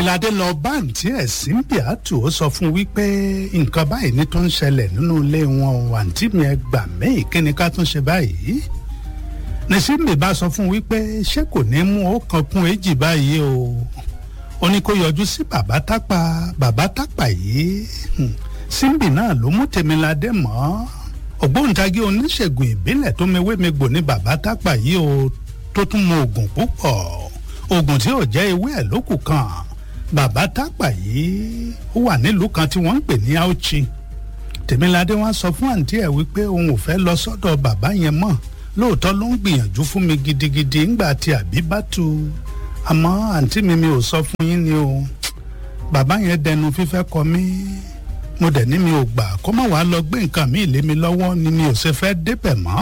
tèmiládé lọ bá àǹtí ẹ̀ símbíàtù ó sọ fún wípé nǹkan báyìí ní tó ń ṣẹlẹ̀ nínú ilé wọn o àǹtí mi ẹ gbà mí kí ni ká tún ṣe báyìí ní símbì bá sọ fún wípé ṣé kò ní mú ó kan kún èjì báyìí o ó ní kó yọjú sí bàbá tápà bàbá tápà yìí símbì náà ló mú tèmiládé mọ́ ògbóǹtagì oníṣègùn ìbílẹ̀ tó mewé megbò ní bàbá tápà yìí o tó tún mọ oògùn púpọ̀ oògùn tí ò jẹ́ ewé ẹ̀ lókù kan bàbá tápà yìí ó wà nílùú kan tí wọ́n ń pè ní Auchi tèmiládé wá sọ fún àǹtí ẹ̀ wípé òun ò fẹ́ lọ sọ́dọ̀ bàbá yẹn mọ́ lóòótọ́ ló ń gbìyànjú fún mi gidigidi ńgbà tí àbí bá tu àmọ́ àǹtí mi mi ò sọ fún yín ni o bàbá yẹn dẹnu fífẹ́ kọ mí mo dẹ̀ ní mi ò gbà kó má wàá lọ gbé nǹkan mi lé mi lọ́wọ́ ni mi ò ṣe fẹ́ débẹ̀ mọ́